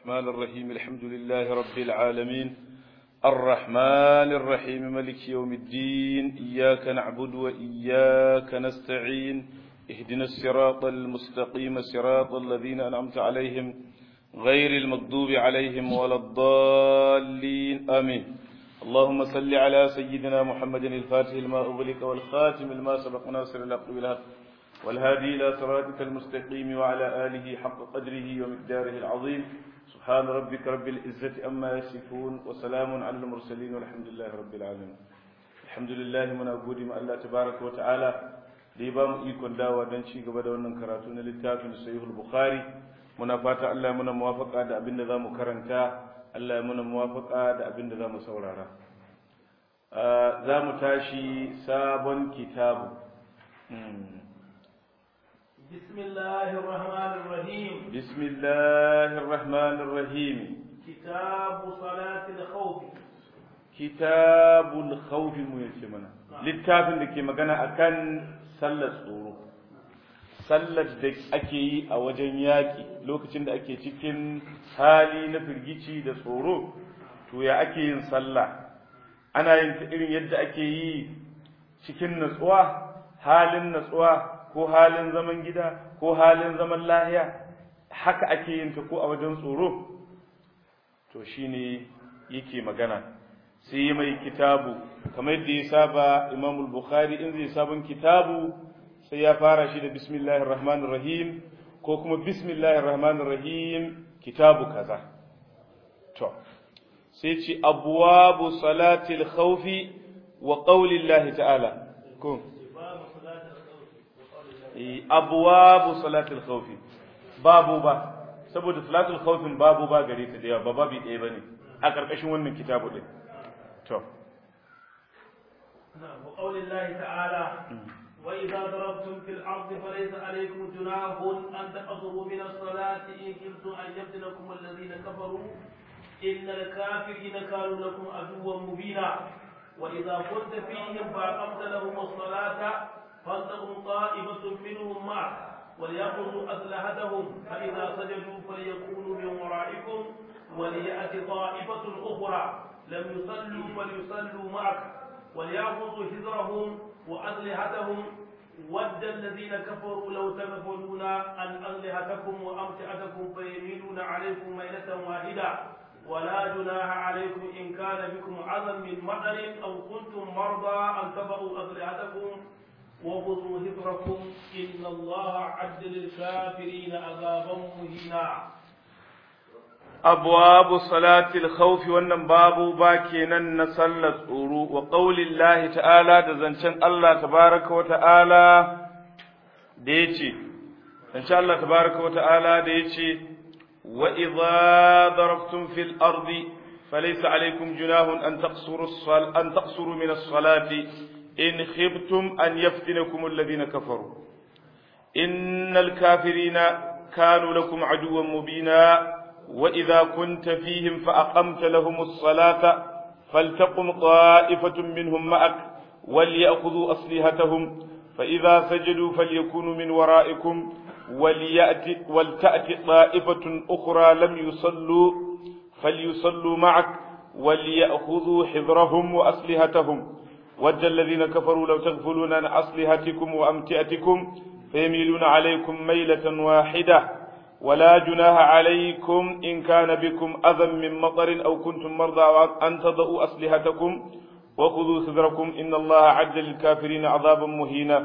الرحمن الرحيم الحمد لله رب العالمين الرحمن الرحيم ملك يوم الدين إياك نعبد وإياك نستعين اهدنا الصراط المستقيم صراط الذين أنعمت عليهم غير المغضوب عليهم ولا الضالين آمين اللهم صل على سيدنا محمد الفاتح لما أغلق والخاتم لما سبق ناصر الحق بالحق والهادي إلى صراطك المستقيم وعلى آله حق قدره ومقداره العظيم سبحان ربك رب العزة أما يصفون وسلام على المرسلين والحمد لله رب العالمين الحمد لله من أقول ما الله تبارك وتعالى da ya ba mu ikon dawa don ci gaba da wannan karatu na littafin sahihul bukhari muna fata Allah ya muna muwafaka da abin da zamu karanta Allah ya muna muwafaka da abin da zamu saurara za mu tashi sabon kitabu بسم الله الرحمن الرحيم بسم الله الرحمن الرحيم كتاب صلاة الخوف كتاب الخوف mu yace mana littafin da ke magana akan sallar tsoro sallar da ake yi a wajen yaƙi lokacin da ake cikin hali na firgici da tsoro to ya ake yin sallah ana yin ta irin yadda ake yi cikin natsuwa halin natsuwa ko halin zaman gida ko halin zaman lahiya haka ake yin ta ko a wajen tsoro to shine yake magana sai mai kitabu kamar yadda ya saba imamul bukhari in zai sabon kitabu sai ya fara shi da bismillahir rahmanir rahim ko kuma bismillahir rahmanir rahim kitabu kaza to sai ce abwabu salatil khawfi wa qaulillahi ta'ala ko abwabu salatil khawfi babu ba saboda salatul khawfin babu ba gare ta da yawa ba babu ɗaya bane a ƙarƙashin wannan kitabu din to وقول الله تعالى وإذا ضربتم في الأرض فليس عليكم جناح أن تقصروا من الصلاة إن كنتم أن يفتنكم الذين كفروا إن الكافرين كانوا لكم عدوا مبينا وإذا كنت فيهم فأقمت لهم الصلاة فلتقم طائفة منهم معك وليأخذوا أسلحتهم فإذا سجدوا فليكونوا من ورائكم وليأت طائفة أخرى لم يصلوا فليصلوا معك وليأخذوا حذرهم وأسلحتهم ود الذين كفروا لو تغفلون عن أسلحتكم وأمتعتكم فيميلون عليكم ميلة واحدة ولا جناح عليكم إن كان بكم عذى من مطر أو كنتم مرضى أن تضعوا أسلحتكم وخذوا حذركم إن الله عد للكافرين عذابا مهينا أبواب صلاة الخوف wannan babu ba kenan na sallar tsoro wa qaulin lahi ta'ala da zancen Allah tabaraka wa ta'ala da yace insha Allah tabaraka wa ta'ala da yace wa idza darabtum fil ardi falaysa alaykum junahun an taqsuru as-sal an taqsuru min as-salati in khiftum an yaftinakum alladhina kafaru innal kafirina kanu lakum aduwwan mubina وإذا كنت فيهم فأقمت لهم الصلاة فلتقم طائفة منهم معك وليأخذوا أصلحتهم فإذا سجدوا فليكونوا من ورائكم وليأتي ولتأتي طائفة أخرى لم يصلوا فليصلوا معك وليأخذوا حذرهم وأصلحتهم ود الذين كفروا لو تغفلون عن أصلحتكم وأمتئتكم فيميلون عليكم ميلة واحدة ولا جناح عليكم إن كان بكم أذى من مطر أو كنتم مرضى أن تضعوا أسلحتكم وخذوا سدركم إن الله عد للكافرين عذابا مهينا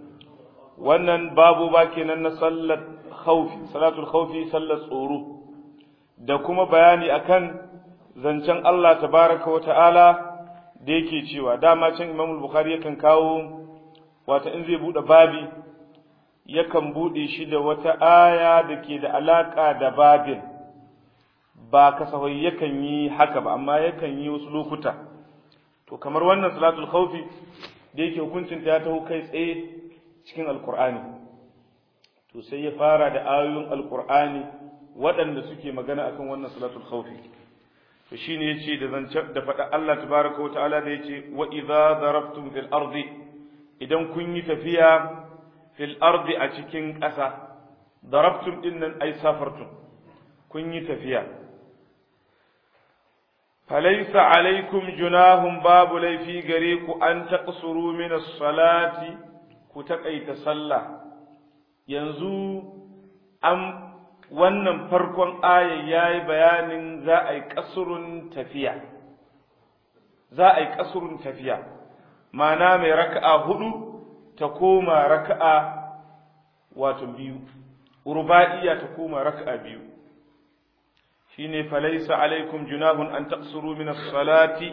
wannan babu ba kenan na sallar khaufi salatul khaufi sallar tsoro da kuma bayani akan zancen Allah tabaraka wa ta'ala da yake cewa dama can Imam Bukhari yakan kawo wata in zai bude babi yakan buɗe shi da wata aya da ke da alaƙa da babin ba kasafai yakan yi haka ba amma yakan yi wasu lokuta to kamar wannan salatul khawfi da yake hukuncin ta ya taho kai tsaye cikin alkur'ani to sai ya fara da ayoyin alkur'ani waɗanda suke magana akan wannan salatul khawfi to shine yace da zance da faɗa Allah tabaraka wa ta'ala da yace wa idza darabtum fil ardi idan kun yi tafiya fil ardi a cikin ƙasa darabtum din nan ai safartum kun yi tafiya falaisa alaikum junahun babu laifi gare ku an taqsuru min as-salati ku taƙaita sallah yanzu an wannan farkon aya yayi bayanin za a yi kasurun tafiya za a yi kasurun tafiya ma'ana mai raka'a hudu ta koma raka'a wato biyu ruba'iya ta koma raka'a biyu shine falaysa alaikum junahun an taqsuru min as-salati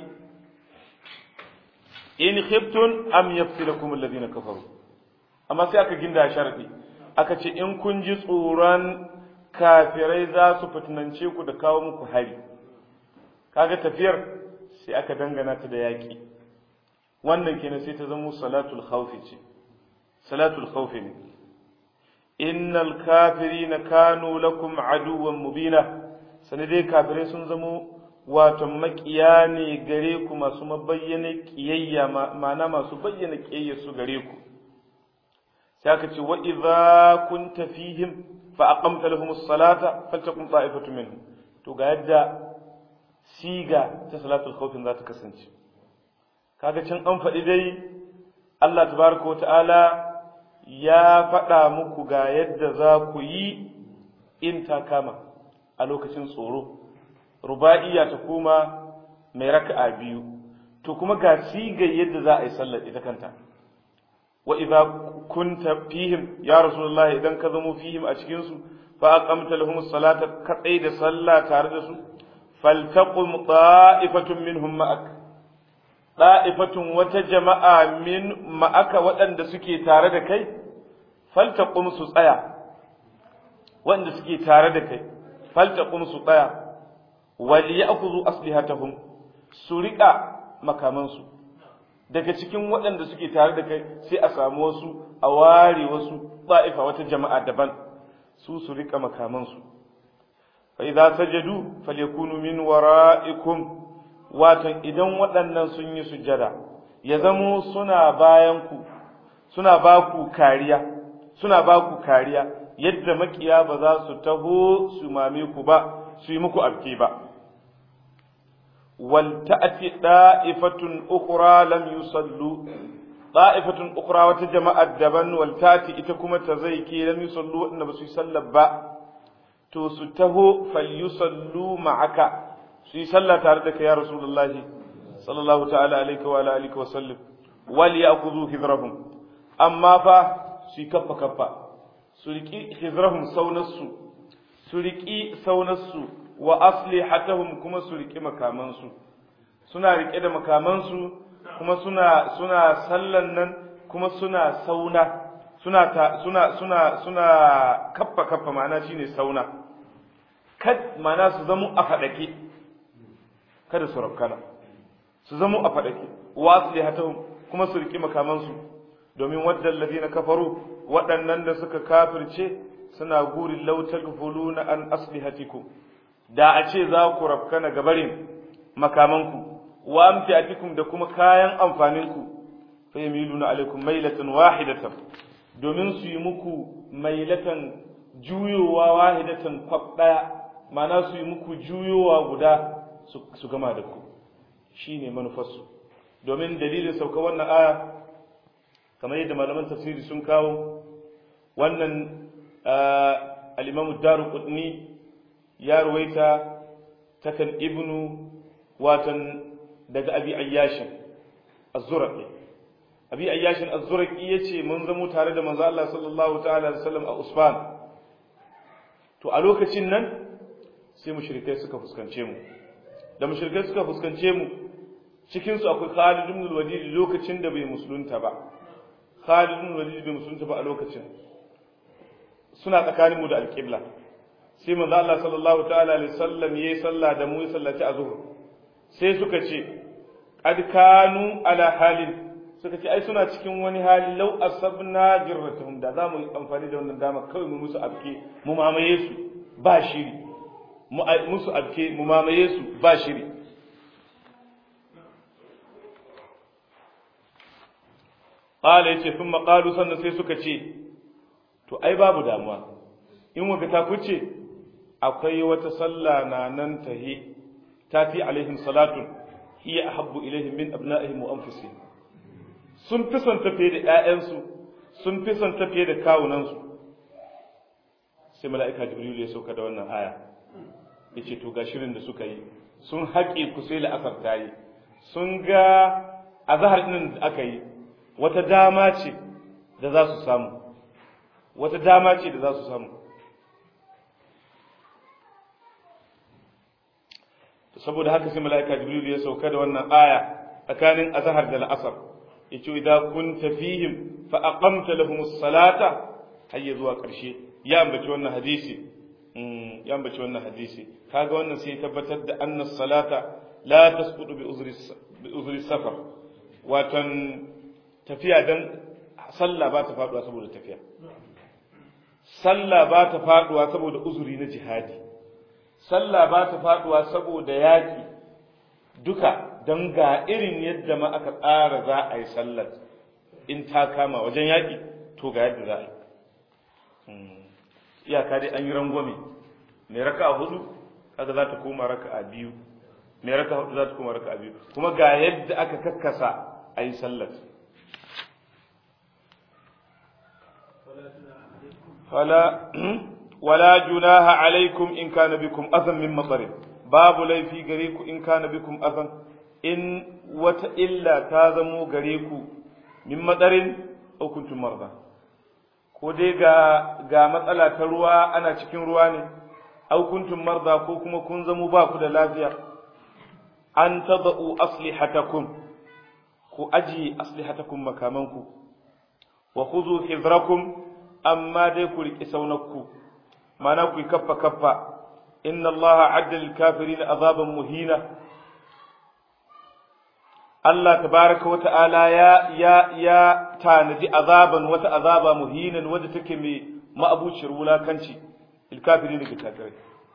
in khiftum am yafsilakum alladhina kafaru amma sai aka ginda sharadi aka ce in kun ji tsoron kafirai za su fitinance ku da kawo muku hari kaga tafiyar sai aka dangana ta da yaƙi wannan kenan sai ta zama salatul khawfi ce salatul khawfi ne innal kafirina kanu lakum aduwwan mubina sani dai kafirai sun zamo wato makiya ne gare ku masu mabayyana kiyayya ma'ana masu bayyana kiyayya su gare ku sai aka ce wa idza kunta fihim fa aqamta lahum as-salata faltakum ta'ifatu minhum to ga yadda siga ta salatul khawfin za ta kasance kaga can an faɗi dai Allah tabaraka ta'ala ya faɗa muku ga yadda za ku yi in ta kama a lokacin tsoro ruba'iya ta kuma mai raka'a biyu to kuma ga sigar yadda za a yi sallar ita kanta wa idza kunta fihim ya rasulullahi idan ka zamo fihim a cikin su fa aqamta lahum as-salata ka da sallah tare da su faltaqum ta'ifatun minhum ma'ak ta'ifatun wata jama'a min ma'aka waɗanda suke tare da kai faltaqum su tsaya wanda suke tare da kai faltaqum su tsaya wal ya'khudhu aslihatahum su riƙa makamansu daga cikin waɗanda suke tare da kai sai a samu wasu a ware wasu ba'ifa wata jama'a daban su su riƙa makamansu fa idza sajadu falyakunu min wara'ikum watan idan waɗannan sun yi sujjada ya zamo suna bayan ku suna ba ku kariya suna ba ku kariya yadda makiya ba za su taho su mame ku ba su yi muku abke ba ولتأتي طائفة أخرى لم يصلوا طائفة أخرى وتجمع الدبن ولتأتي إتكما تزيكي لم يصلوا إن بس يصلى با تسته فليصلوا معك سيصلى تاردك يا رسول الله صلى الله تعالى عليك وعلى آله وسلم وليأخذوا حذرهم أما فا سيكفى كفى سرقي حذرهم سونسو سرقي سونسو wa aslihatahum kuma su riƙe makamansu suna riƙe da makamansu kuma suna suna sallan nan kuma suna sauna suna ta suna suna suna kaffa kaffa ma'ana shine sauna kad ma'ana su zamo a fadake kada su rabkana su zamo a fadake wa aslihatahum kuma su riƙe makamansu domin wadda alladhina kafaru waɗannan da suka kafirce suna gurin lautar fuluna an aslihatikum da a ce za ku rafkana gabarin makamanku wa amfiatikum da kuma kayan amfaninku fa yamiluna alaikum mailatan wahidatan domin su yi muku mailatan juyowa wahidatan kwab daya ma'ana su yi muku juyowa guda su gama da ku shine manufarsu domin dalilin sauka wannan aya kamar yadda malaman tafsiri sun kawo wannan al-imamu daruqutni ya ruwaita takan ibnu watan daga abi ayyashin az-zurqi abi ayyashin az-zurqi yace mun zamo tare da manzo Allah sallallahu ta'ala alaihi wasallam a usfan to a lokacin nan sai mushrikai suka fuskance mu da mushrikai suka fuskance mu cikin su akwai Khalid ibn al-Walid lokacin da bai musulunta ba Khalid ibn al-Walid bai musulunta ba a lokacin suna tsakanin mu da al-qibla sai manzo Allah sallallahu ta'ala alaihi wasallam yayi sallah da mu sallaci azhur sai suka ce qad kanu ala halin suka ce ai suna cikin wani hali law asabna jirratuhum da za mu yi amfani da wannan dama kawai mu musu abke mu mamaye su ba shiri mu musu abke mu mamaye su ba shiri qala yace thumma qalu sannan sai suka ce to ai babu damuwa in waka ta kuce akwai wata sallah na nan tahi tati alaihim salatun hiya ahabbu ilaihim min abna'ihim wa anfusihim sun fi son tafiye da ƴaƴansu sun fi son tafiye da kawunansu sai mala'ika jibril ya sauka da wannan aya yace to ga shirin da suka yi sun haƙe ku sai la'asar ta yi sun ga azhar din da aka yi wata dama ce da za su samu wata dama ce da za su samu saboda haka sai mala'ika jibril ya sauka da wannan aya tsakanin azhar da la'asar yace idza kunta fihim fa aqamta lahum as-salata hayya zuwa karshe ya ambaci wannan hadisi ya ambaci wannan hadisi kaga wannan sai tabbatar da anna salata la tasqutu bi uzri bi uzri safar watan tafiya dan sallah ba ta faduwa saboda tafiya sallah ba ta faduwa saboda uzuri na jihadi sallah ba ta faduwa saboda yaki duka don ga irin yadda ma aka tsara za a yi sallar in ta kama wajen yaki to ga yadda za a yi iyaka dai an yi rangwame mai raka a hudu kaga za ta koma raka a biyu mai raka hudu za ta koma raka a biyu kuma ga yadda aka kakkasa a yi sallar فلا ولا جناح عليكم إن كان بكم أذى من مطر باب لي في غريكو إن كان بكم أذى إن وت إلا تازموا غريكو من مطر أو كنتم مرضى ko dai ga ga matsala ta ruwa ana cikin ruwa ne au kuntum marda ko kuma kun zamo ba ku da lafiya an tadau aslihatakum ku aji aslihatakum makamanku wa khudhu hizrakum amma dai ku riƙi saunakku mana ku yi kaffa kaffa inna allaha adda lil kafirin azaban muhina Allah tabaraka wa ta'ala ya ya ya tanaji azaban wata azaba muhinan wadda take mai ma'abuciyar wulakanci lil kafirin ga kafirai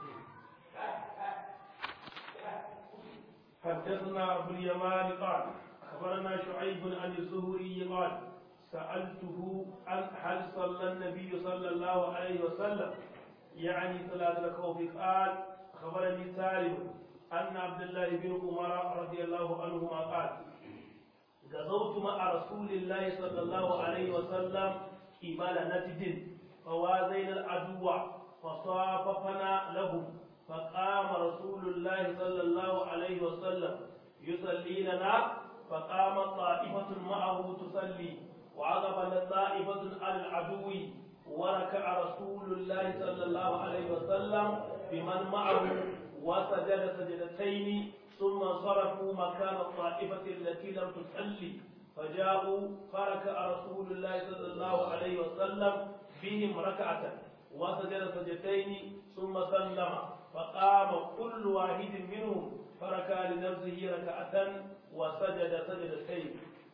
حدثنا أبو اليمان قال أخبرنا شعيب عن الزهري قال سألته عن هل صلى النبي صلى الله عليه وسلم يعني صلاة الخوف قال أخبرني سالم أن عبد الله بن عمر رضي الله عنهما قال غزوت مع رسول الله صلى الله عليه وسلم قبال نجد فوازينا العدو فصاففنا لهم فقام رسول الله صلى الله عليه وسلم يصلي لنا فقام طائفة معه تصلي وعقب طائفة على العدو وركع رسول الله صلى الله عليه وسلم بمن معه وسجد سجدتين ثم صرفوا مكان الطائفة التي لم تصلي فجاءوا فركع رسول الله صلى الله عليه وسلم بهم ركعة وسجد سجدتين ثم سلم فقام كل واحد منهم فركع لنفسه ركعة وسجد سجدتين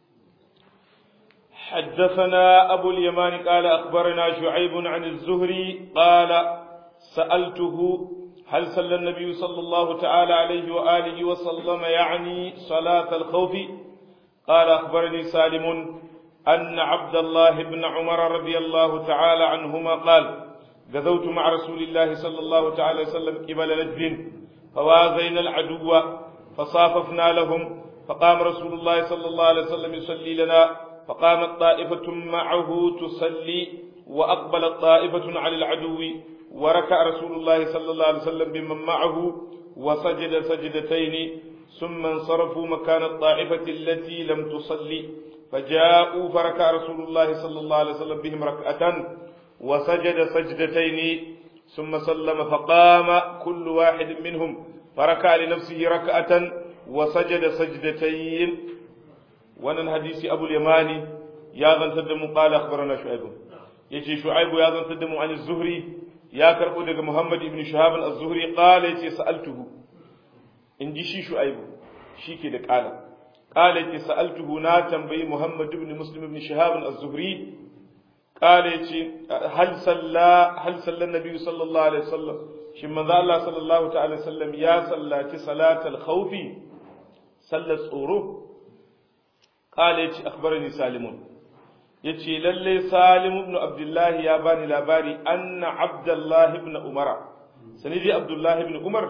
حدثنا أبو اليمان قال أخبرنا شعيب عن الزهري قال سألته هل صلى النبي صلى الله تعالى عليه وآله وسلم يعني صلاة الخوف قال أخبرني سالم أن عبد الله بن عمر رضي الله تعالى عنهما قال غزوت مع رسول الله صلى الله تعالى وسلم قبل نجد فوازينا العدو فصاففنا لهم فقام رسول الله صلى الله عليه وسلم يصلي لنا فقامت طائفة معه تصلي وأقبلت طائفة على العدو وركع رسول الله صلى الله عليه وسلم بمن معه وسجد سجدتين ثم انصرفوا مكان الطائفة التي لم تصلي فجاءوا فركع رسول الله صلى الله عليه وسلم بهم ركعة وسجد سجدتين ثم سلم فقام كل واحد منهم فركع لنفسه ركعة وسجد سجدتين wannan hadisi abul yamani ya zantar da mu qala akhbarana shu'aib yace shu'aib ya zantar da mu an zuhri ya karbo daga muhammad ibn shahab az-zuhri qala yace sa'altuhu in ji shi shu'aib shike da qala qala yace sa'altuhu na tambayi muhammad ibn muslim ibn shahab az-zuhri qala yace hal salla hal salla nabi sallallahu alaihi wasallam shin manzo Allah sallallahu ta'ala sallam ya sallaci salatal khawfi sallar tsoro قال يتي أخبرني سالم يتي للي سالم بن عبد الله يا باني لاباري أن عبد الله بن عمر سنجي عبد الله بن عمر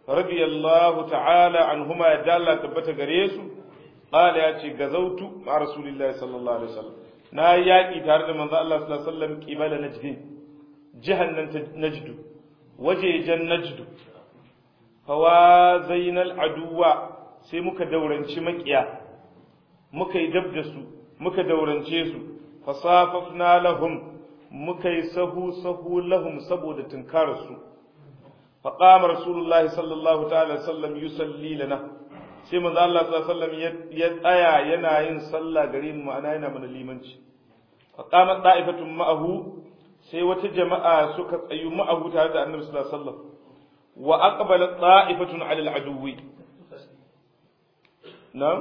radiyallahu ta'ala anhuma ya dalla tabbata gare su qala ya ce gazautu ma rasulillahi sallallahu alaihi wasallam na yaki tare da manzo Allah sallallahu alaihi wasallam qibala najdin jihannan najdu wajejen najdu fawa zainal aduwa sai muka dauranci makiya muka yi dab da su muka daurance su fasafafna lahum muka yi sahu sahu lahum saboda tunkarar su faqama rasulullahi sallallahu ta'ala sallam yusalli lana sai manzo Allah sallallahu alaihi wasallam ya tsaya yana yin sallah gare mu ma'ana yana mana limanci faqama da'ifatun ma'ahu sai wata jama'a suka tsayu ma'ahu tare da annabi sallallahu alaihi wasallam wa aqbalat ta'ifatun 'ala al-aduwi na'am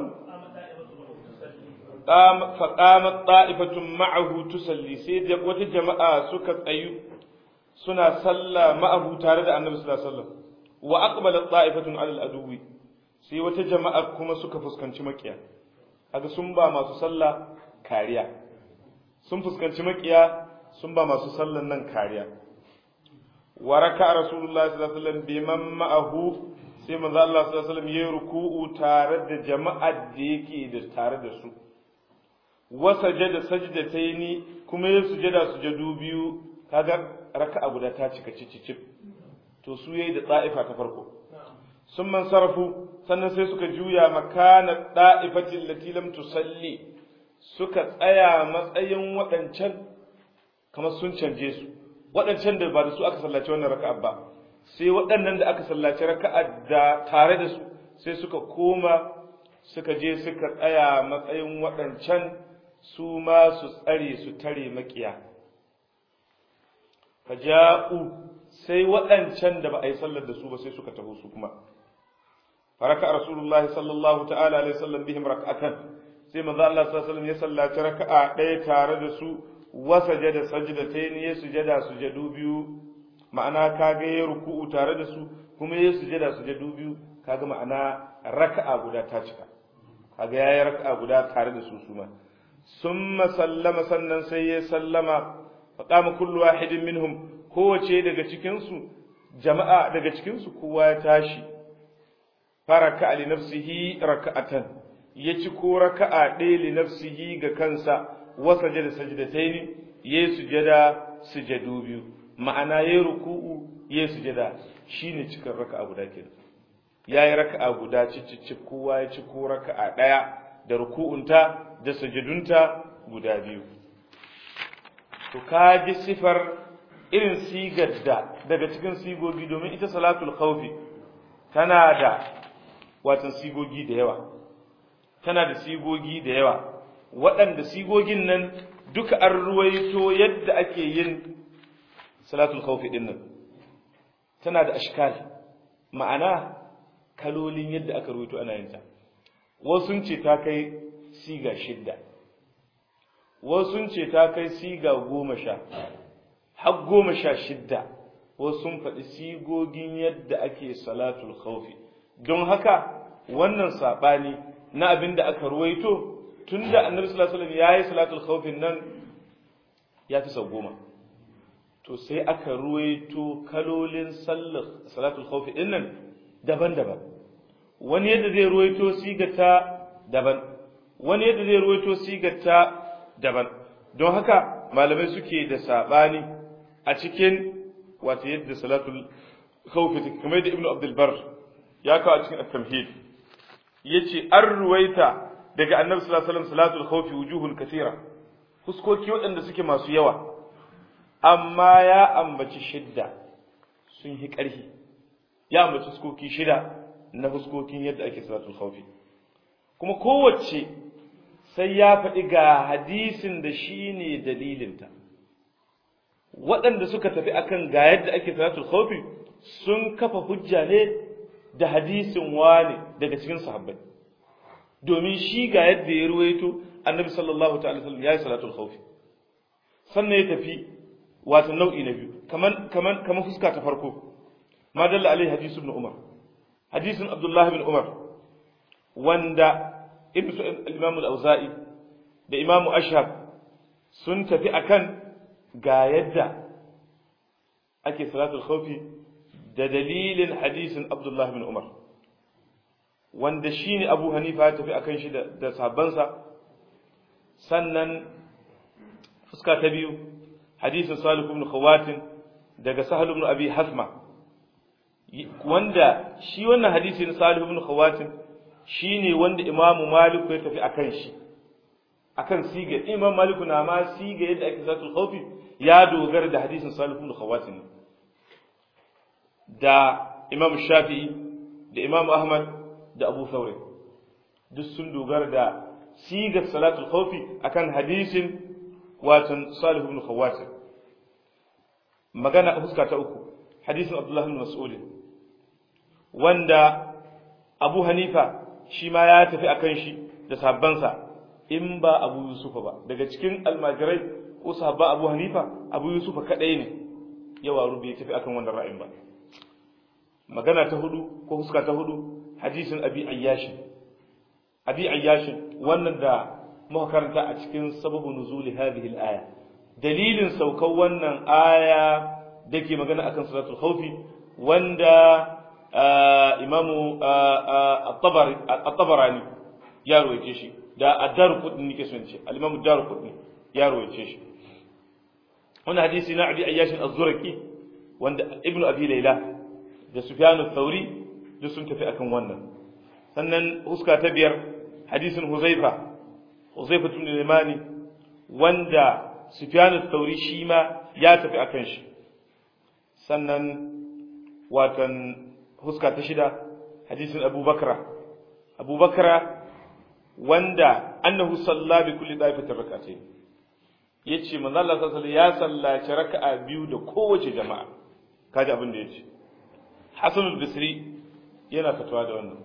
fa qamat ta'ifatun ma'ahu tusalli sai wata jama'a suka tsayu suna salla ma'ahu tare da annabi sallallahu alaihi wasallam wa aqbalat ta'ifatun 'ala al-aduwi sai wata jama'a kuma suka fuskanci makiya kaga sun ba masu sallah kariya sun fuskanci makiya sun ba masu sallan nan kariya wa raka rasulullahi sallallahu alaihi wasallam biman ma'ahu sai manzo Allah sallallahu alaihi wasallam yayi ruku'u tare da jama'ar da yake da tare da su wa sajada sajdataini kuma ya sujada sujadu biyu kaga raka'a guda ta cika cicicip to su yayi da ta'ifa ta farko sun man sarafu sannan sai suka juya makana da'ifatin lati lam tusalli suka tsaya matsayin waɗancan kamar sun canje su waɗancan da ba da su aka sallaci wannan raka'a ba sai waɗannan da aka sallaci raka'a da tare da su sai suka koma suka je suka tsaya matsayin waɗancan su ma su tsare su tare makiya faja'u sai waɗancan da ba a yi sallar da su ba sai suka taho su kuma faraka rasulullahi sallallahu ta'ala alaihi wasallam bihim rak'atan sai manzo Allah sallallahu alaihi wasallam ya sallaci raka'a ɗaya tare da su wasajada sajdatayn ya sujada sujadu biyu ma'ana kaga ya ruku'u tare da su kuma ya sujada sujadu biyu kaga ma'ana raka'a guda ta cika kaga yayi raka'a guda tare da su suma summa sallama sannan sai ya sallama faqama kullu wahidin minhum kowace daga cikin su jama'a daga cikin su kowa ya tashi faraka li nafsihi raka'atan ya ci ko raka'a ɗaya li nafsihi ga kansa wasajada sajdataini yayi sujada sujadu biyu ma'ana yayi ruku'u yayi sujada shine cikin raka'a guda kenan yayi raka'a guda cicicci kowa ya ci ko raka'a daya da ruku'unta da sujudunta guda biyu to kaji sifar irin sigar da daga cikin sigogi domin ita salatul khawfi tana da watan sigogi da yawa tana da sigogi da yawa waɗanda sigogin nan duka an ruwaito yadda ake yin salatul khawfi din nan tana da ashkal ma'ana kalolin yadda aka ruwaito ana yin ta wasu ce ta kai siga shidda wasu ce ta kai siga goma sha har goma sha shidda wasu sun faɗi sigogin yadda ake salatul khawfi don haka wannan saɓani na abin da aka ruwaito tun da annabi sallallahu alaihi wasallam yayi salatul khawfin nan ya fi sau goma to sai aka ruwaito kalolin sallar salatul khawfi din nan daban-daban wani yadda zai ruwaito sigata daban wani yadda zai ruwaito sigata daban don haka malamai suke da sabani a cikin wato yadda salatul khawfi take kamar da ibnu abdul bar ya kawo a cikin at-tamhid yace an ruwaita daga annabi sallallahu alaihi wasallam salatul khawfi wujuhun kathira fuskoki waɗanda suke masu yawa amma ya ambaci shidda sun yi ƙarfi ya ambaci fuskoki shida na fuskokin yadda ake salatul khawfi kuma kowace sai ya faɗi ga hadisin da shi ne dalilinta waɗanda suka tafi akan ga yadda ake salatul khawfi sun kafa hujja ne da hadisin wani daga cikin sahabbai domin shi ga yadda ya ruwaito annabi sallallahu ta'ala sallam ya yi salatul khawfi sannan ya tafi wato nau'i na biyu kaman kaman kaman fuska ta farko ma dalla alai hadisu ibn umar hadisin abdullahi bin umar wanda ibn al-imam al-auza'i da imam ashab sun tafi akan ga yadda ake salatul khawfi da dalilin hadisin Abdullah bin Umar wanda shine Abu Hanifa ya tafi akan shi da da sahabbansa sannan fuska ta biyu hadisin Salih ibn Khawatin daga Sahal ibn Abi Hasma wanda shi wannan hadisi na Salih ibn Khawatin shine wanda Imam Malik ya tafi akan shi akan siga Imam Malik na ma siga yadda ake zatul khawfi ya dogara da hadisin Salih ibn Khawatin da Imam Shafi'i da Imam Ahmad da Abu Thawr duk sun dogara da sigar salatul khawfi akan hadisin watan Salih ibn Khawatin magana fuska ta uku hadisin Abdullah ibn Mas'ud wanda Abu Hanifa shi ma ya tafi akan shi da sabbansa in ba Abu Yusufa ba daga cikin almajirai ko sahabba Abu Hanifa Abu Yusufa kadai ne yawa rubi ya tafi akan wannan ra'ayin ba magana ta hudu ko fuska ta hudu hadisin Abi Ayyash Abi Ayyash wannan da muka karanta a cikin sababu nuzuli hadhihi al-aya dalilin saukar wannan aya dake magana akan salatul khawfi wanda imamu at-tabarani ya roƙe shi da ad-daru qutni nake son ce al-imamu ad-daru qutni ya roƙe shi wannan hadisi na abi ayyash az-zurqi wanda ibnu abi layla da sufyan ath-thawri duk sun tafi akan wannan sannan huska ta biyar hadisin huzaifa huzaifa ibn limani wanda sufyan ath-thawri shi ma ya tafi akan shi sannan watan huska ta shida hadisin Abu Bakra Abu Bakra wanda annahu salla bi kulli daifatin rak'atayn yace manzo Allah sallallahu alaihi ya sallaci raka'a biyu da kowace jama'a kaji abin da yace Hasan al-Basri yana fatawa da wannan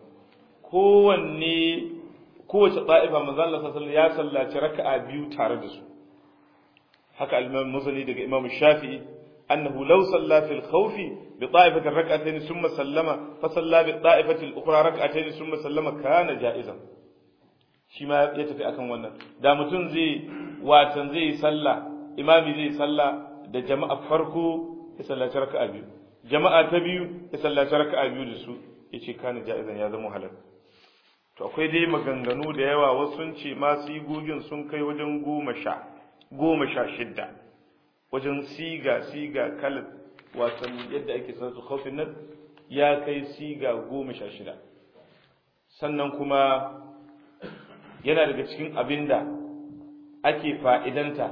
kowanne kowace da'ifa manzo Allah sallallahu alaihi ya sallaci raka'a biyu tare da su haka al-Imam Muzani daga Imam Shafi'i أنه لو صلى في الخوف بطائفة ركعتين ثم سلم فصلى بالطائفة الأخرى ركعتين ثم سلم كان جائزا shi ma ya tafi akan wannan da mutum zai watan zai sallah imami zai sallah da jama'a farko ya sallaci raka'a biyu jama'a ta biyu ya sallaci raka'a biyu da su yace kana ja'izan ya zama halal to akwai dai maganganu da yawa wasu sun ce ma sigogin sun kai wajen goma sha goma sha shidda wajen siga siga kalat watan yadda ake sanatu khawfin nan ya kai siga goma sha shida sannan kuma yana daga cikin abinda ake fa'idanta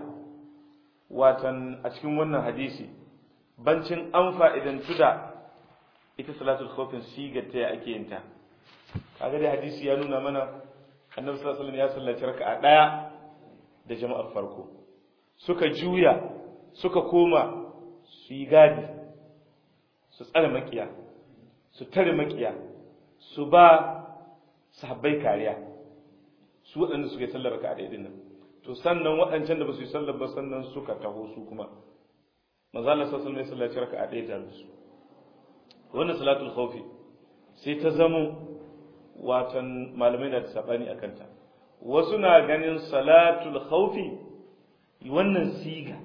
watan a cikin wannan hadisi bancin an fa'idantu da ita salatul khawfin sigar ta ake yin ta kaga dai hadisi ya nuna mana annabi sallallahu alaihi wasallam ya sallaci raka'a daya da jama'ar farko suka juya suka koma su yi gadi su tsare makiya su tare makiya su ba sahabbai kariya su waɗanda suka yi sallar raka'a daidai nan to sannan waɗancan da ba su yi sallar ba sannan suka taho su kuma manzo Allah sallallahu alaihi wasallam ya raka'a daidai da su wannan salatul khawfi sai ta zamo watan malamai na da sabani akan ta wasu na ganin salatul khawfi wannan siga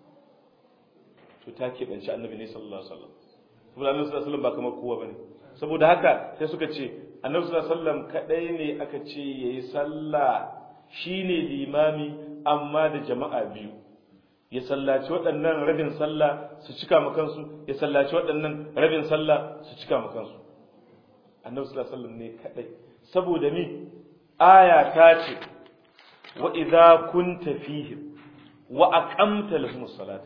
to ta keɓanci annabi ne sallallahu alaihi wasallam saboda annabi sallallahu alaihi wasallam ba kamar kowa bane saboda haka sai suka ce annabi sallallahu alaihi wasallam kadai ne aka ce yayi sallah shine limami amma da jama'a biyu ya sallaci waɗannan rabin sallah su cika ma kansu ya sallaci waɗannan rabin sallah su cika ma kansu annabi sallallahu alaihi wasallam ne kadai saboda ni aya ta ce wa idza kunta fihim wa aqamta lahumus salata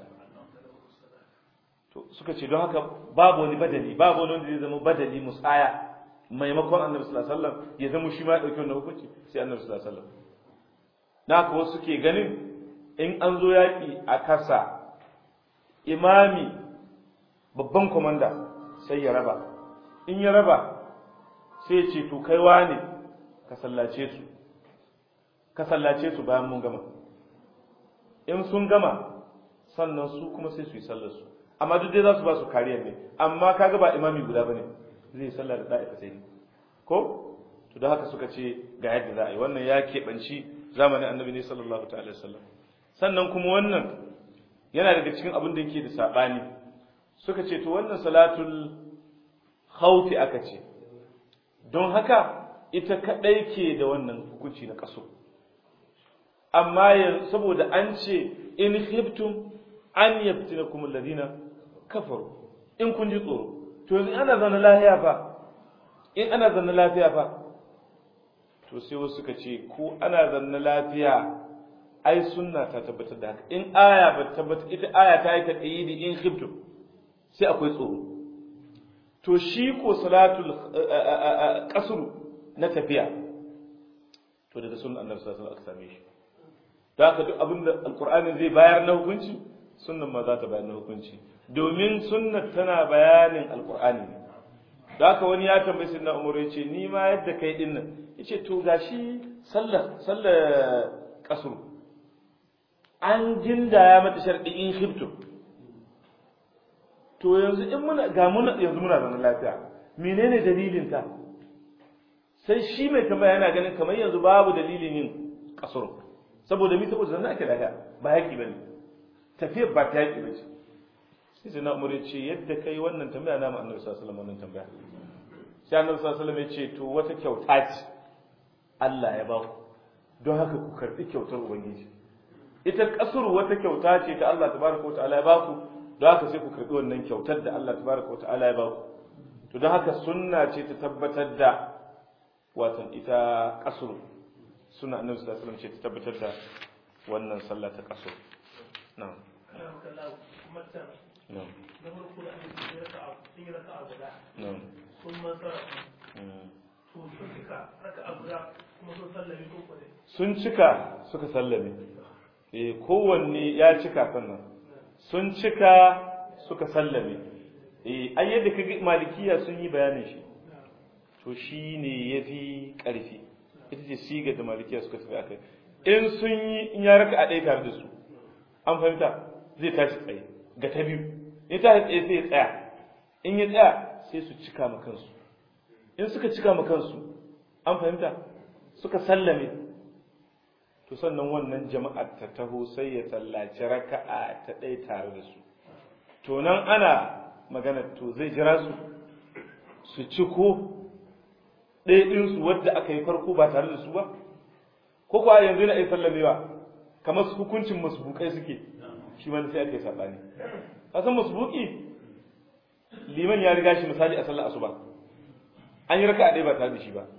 to suka ce don haka babu wani badali babu wani wanda zai zama badali musaya maimakon annabi sallallahu alaihi wasallam ya zama shi ma ya dauki wannan hukunci sai annabi sallallahu alaihi wasallam na haka wasu suke ganin in an zo yaki a kasa imami babban komanda sai ya raba in ya raba sai ya ce to kai wane ka sallace su ka sallace su bayan mun gama in sun gama sannan su kuma sai su yi sallar su amma duk dai za su ba su kariya ne amma kaga ba imami guda bane zai sallah da da'ifa sai ne ko to da haka suka ce ga yadda za a yi wannan ya keɓanci zamanin annabi ne sallallahu ta'ala sallam sannan kuma wannan yana daga cikin abin da yake da saɓani suka ce to wannan salatul khawfi aka ce don haka ita kadai ke da wannan hukunci na kaso amma yanzu saboda an ce in khiftum an yaftinakum alladhina kafaru in kun ji tsoro to yanzu ana zanna lafiya fa in ana zanna lafiya fa to sai wasu suka ce ko ana zanna lafiya ai sunna ta tabbatar da haka in aya ba tabbatar ita aya ta yi taqyidi in khiftum sai akwai tsoro to shi ko salatul qasr na tafiya to daga sunnan annabi sallallahu alaihi wasallam aka same shi da haka duk abinda alqur'ani zai bayar na hukunci sunnan ma za ta bayar na hukunci domin sunnat tana bayanin alqur'ani ne da haka wani ya tambayi sinna umar ya ce ni ma yadda kai din nan yace to gashi sallar sallar qasr an jindaya mata sharɗi in khiftu to yanzu in muna ga muna yanzu muna zaman lafiya menene dalilin ta sai shi mai tambaya yana ganin kamar yanzu babu dalilin yin kasur saboda mi saboda zanna ake lafiya ba yaki bane tafiyar ba ta yaki bace sai sai na umar ya ce yadda kai wannan tambaya na mu annabi sallallahu alaihi wasallam wannan tambaya sai annabi sallallahu alaihi wasallam ya ce to wata kyauta ce Allah ya ba ku don haka ku karbi kyautar ubangiji ita kasur wata kyauta ce ta Allah tabaraka wa ta'ala ya ba ku don haka sai ku karbi wannan kyautar da Allah tabaraka wa ta'ala ya ba ku to don haka sunna ce ta tabbatar da watan ita kasur sunna annabi sallallahu alaihi wasallam ce ta tabbatar da wannan sallah ta kasur na'am na'am na farko da ake sun yi raka'a sun yi raka'a guda na'am sun masara Mm. to sun cika raka'a guda kuma sun sallame ko kwade sun cika suka sallame eh kowanne ya cika sannan sun cika suka sallame eh ai yadda kaga malikiya sun yi bayanin shi to shine yafi karfi ita ce siga da malikiya suka tafi akai in sun yi in ya raka a ɗaya tare da su an fahimta zai tashi tsaye ga ta biyu in ta tsaye sai ya tsaya in ya tsaya sai su cika ma kansu in suka cika ma kansu an fahimta suka sallame to sannan wannan jama'ar ta taho sai ya sallaci raka'a ta ɗaya tare da su to nan ana magana to zai jira su su ciko ɗaya ɗinsu wadda aka yi farko ba tare da su ba ko kuwa yanzu yana iya sallamewa kamar su hukuncin masbukai suke shi ma sai aka yi saɓani ka san masbuki liman ya riga shi misali a sallar asuba an yi raka'a ɗaya ba tare da shi ba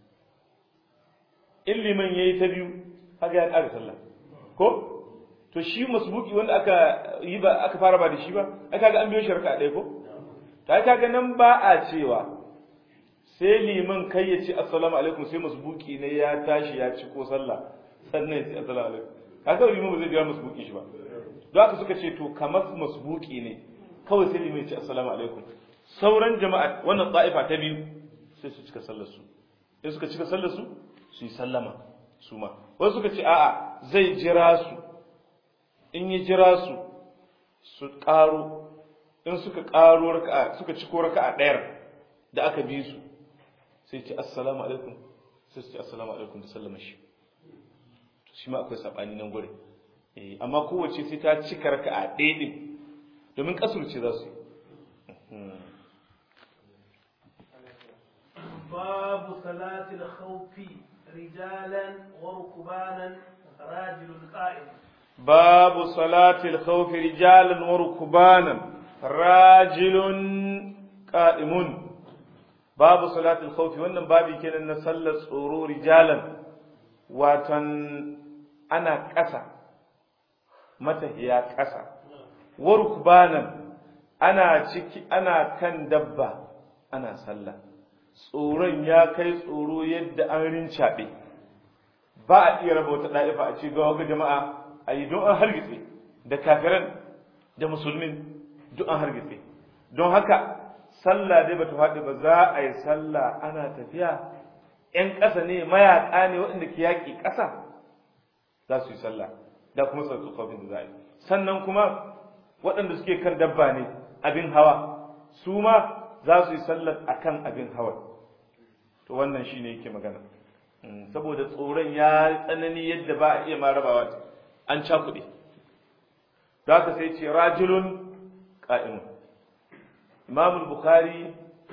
in liman ya yi ta biyu haka ya ƙara sallah ko to shi masbuki wanda aka yi ba aka fara ba da shi ba aka ga an biyo shi raka'a ɗaya ko ta kaga nan ba a cewa sai liman kai ya ce assalamu alaikum sai masbuki ne ya tashi ya ci ko sallah sannan ya ce assalamu alaikum kaga liman ba zai biya masbuki shi ba don haka suka ce to kamar masbuki ne kawai sai liman ya ce assalamu alaikum sauran jama'a wannan ta'ifa ta biyu sai su cika sallar su sai suka cika sallar su su yi sallama su ma wasu suka ce a'a zai jira su in ya jira su su ƙaro in suka ƙaro raka'a suka ci ko raka'a ɗayar da aka bi su sai ce assalamu alaikum sai su ce assalamu alaikum da sallama shi shi ma akwai saɓani nan gure eh amma kowace sai ta cika raka'a ɗaya ɗin domin kasur ce za su yi باب صلاة الخوف رجالا وركبانا راجل قائم باب صلاة الخوف رجالا وركبانا راجل قائم باب صلاة الخوف wannan babi kenan na sallar tsoro rijalan watan ana ƙasa matahiya ƙasa warukbanan ana ciki ana kan dabba ana sallah tsoron ya kai tsoro yadda an rincaɓe ba a iya raba wata ɗa'ifa a ce ga waga jama'a a yi don an hargitse da kafiran da musulmin duk an hargitse don haka sallah dai bata faɗi ba za a yi sallah ana tafiya ‘yan ƙasa ne mayaƙa ne waɗanda ke yaƙi ƙasa za su yi sallah da kuma tsofafin da za a yi sannan kuma waɗanda suke kan dabba ne abin hawa su ma za su yi sallar a kan abin hawa to wannan shi ne yake magana saboda tsoron ya tsanani yadda ba a iya ma rabawa an cakuɗe da haka sai ce rajulun ƙa'im imam bukhari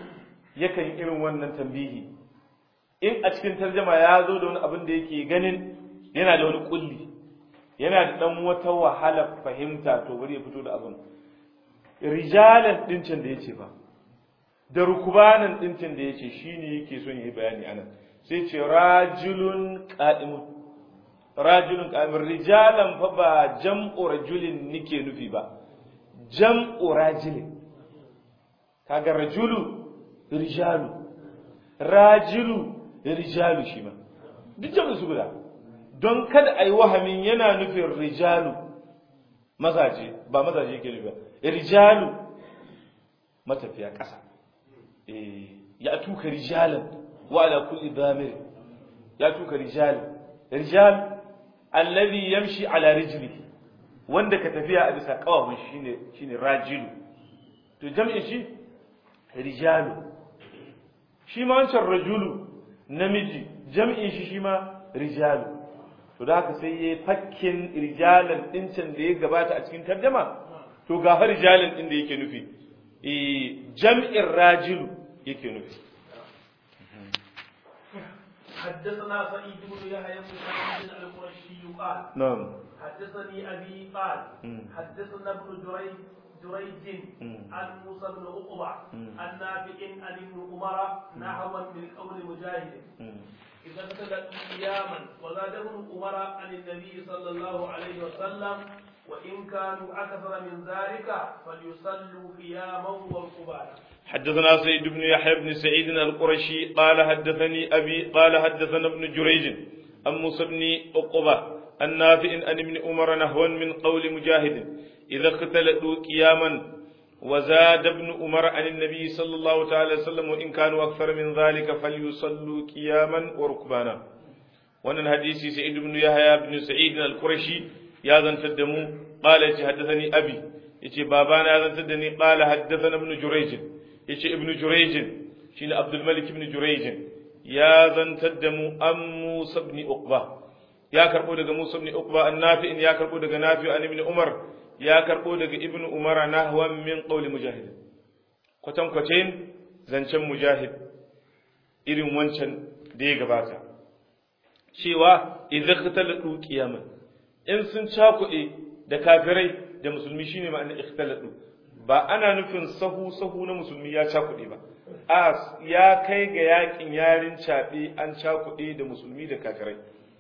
yakan irin wannan tambihi in a cikin tarjama ya zo da wani abin da yake ganin yana da wani kulli yana da dan wata wahala fahimta to bari ya fito da abin rijalan dincin da yace ba da rukubanan dincin da yace shine yake son yi bayani anan sai ce rajulun qa'imun rajulun qa'imun rijalan fa ba jam'u rajulin nike nufi ba jam'u rajulin kaga rajulu rijalu rajilu rijalu shi ma duk jam'in su guda don kada a yi wahamin yana nufin rijalu mazaje ba mazaje yake nufi ba rijalu matafiya ƙasa ya tuka rijalan wa ala kulli damir ya tuka rijalan rijal alladhi yamshi ala rijlihi wanda ka tafiya a bisa kawahun shine shine rajilu to jam'in shi rijalu shi ma wancan rajulu namiji jam'in shi shi ma rijalu to da haka sai yayi fakkin rijalan dincin da ya gabata a cikin tarjama to ga har rijalan din da yake nufi eh jam'in rajilu yake nufi حدثنا سعيد بن يحيى بن سعيد القرشي قال نعم حدثني ابي قال مم. حدثنا ابن جريج جريج مم. عن موسى بن عقبه مم. عن نافع عن ابن عمر نحوا من قول مجاهد إذا اختلفوا قياما وزاد ابن عمر عن النبي صلى الله عليه وسلم وإن كانوا أكثر من ذلك فليصلوا قياما وركبانا حدثنا سيد بن يحيى بن سعيد القرشي قال حدثني أبي قال حدثنا ابن جريج عن موسى بن عقبة النافع عن ابن عمر نحوا من قول مجاهد إذا اختلطوا قياما وزاد ابن عمر عن النبي صلى الله تعالى وسلم وإن كانوا أكثر من ذلك فليصلوا قياما وركبانا wannan hadisi sa'id ibn yahya ibn sa'id al-qurashi ya zantar da mu qala yace haddathani abi yace babana ya zantar da ni qala haddathana ibn jurayj yace ibn jurayj shine abdul malik ibn jurayj ya zantar da mu an musa ibn uqba ya karbo daga musa ibn uqba annafi ya karbo daga nafi an ibn umar ya karbo daga ibn umar nahwan min qawli mujahid kwatan kwatain zancen mujahid irin wancan da ya gabata cewa idan ikhtalatu qiyaman in sun cakuɗe da kafirai da musulmi shine ma'anar ikhtalatu ba ana nufin sahu sahu na musulmi ya cakuɗe ba a ya kai ga yakin yarin caɓe an cakuɗe da musulmi da kafirai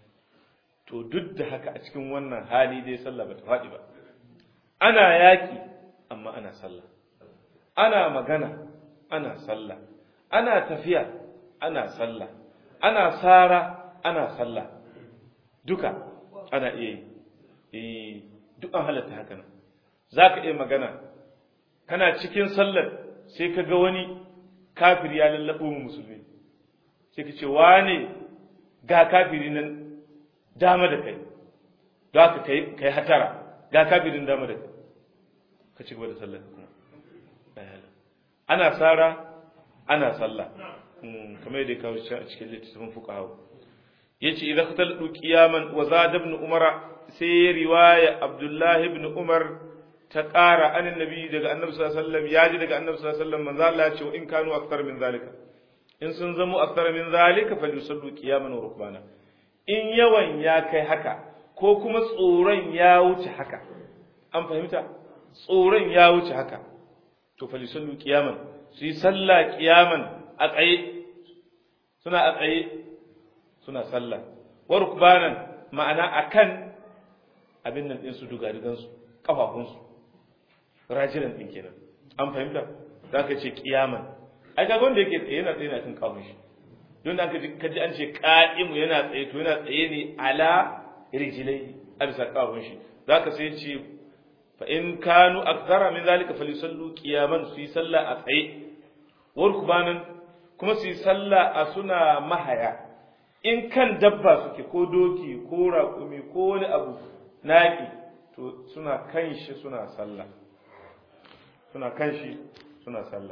to duk da haka a cikin wannan hali dai sallah ba ta faɗi ba ana yaƙi amma ana sallah ana magana ana sallah ana tafiya ana sallah ana sara ana sallah duka ana iya yi duk an halatta haka nan za ka iya magana kana cikin sallar sai ka ga wani kafiri ya lallaɓo mu musulmi sai ka ce wane ga kafiri nan dama da kai don haka ka yi hatara ga kafirin dama da kai ka ci gaba da sallar kuma ana sara ana sallah kamar yadda ya kawo a cikin littattafin fuqaha yace idza khataltu qiyaman wa zada ibn umar sai riwaya abdullahi ibn umar ta ƙara anin nabi daga annabi sallallahu alaihi wasallam yaji daga annabi sallallahu alaihi wasallam manzo Allah ya ce in kanu akthar min zalika in sun zamo akthar min zalika falyusallu qiyaman wa rukbana in yawan ya kai haka ko kuma tsoron ya wuce haka an fahimta tsoron ya wuce haka to falyusallu qiyaman su yi sallah qiyaman a tsaye suna a tsaye suna sallah wa rukbanan ma'ana akan abin nan din su dugadigan su kafafun su rajiran din kenan an fahimta zaka ce kiyaman ai kaga wanda yake tsaye yana tsaye na kan kafafun shi don da ka ji an ce qa'imu yana tsaye to yana tsaye ne ala rijlai a bisa kafafun shi zaka sai ce fa in kanu akthara min zalika falisallu qiyaman su yi sallah a tsaye wa rukbanan kuma su yi sallah a suna mahaya in kan dabba suke ko doki ko raƙumi ko wani abu naƙi to suna kan shi suna sallah suna kan shi suna sallah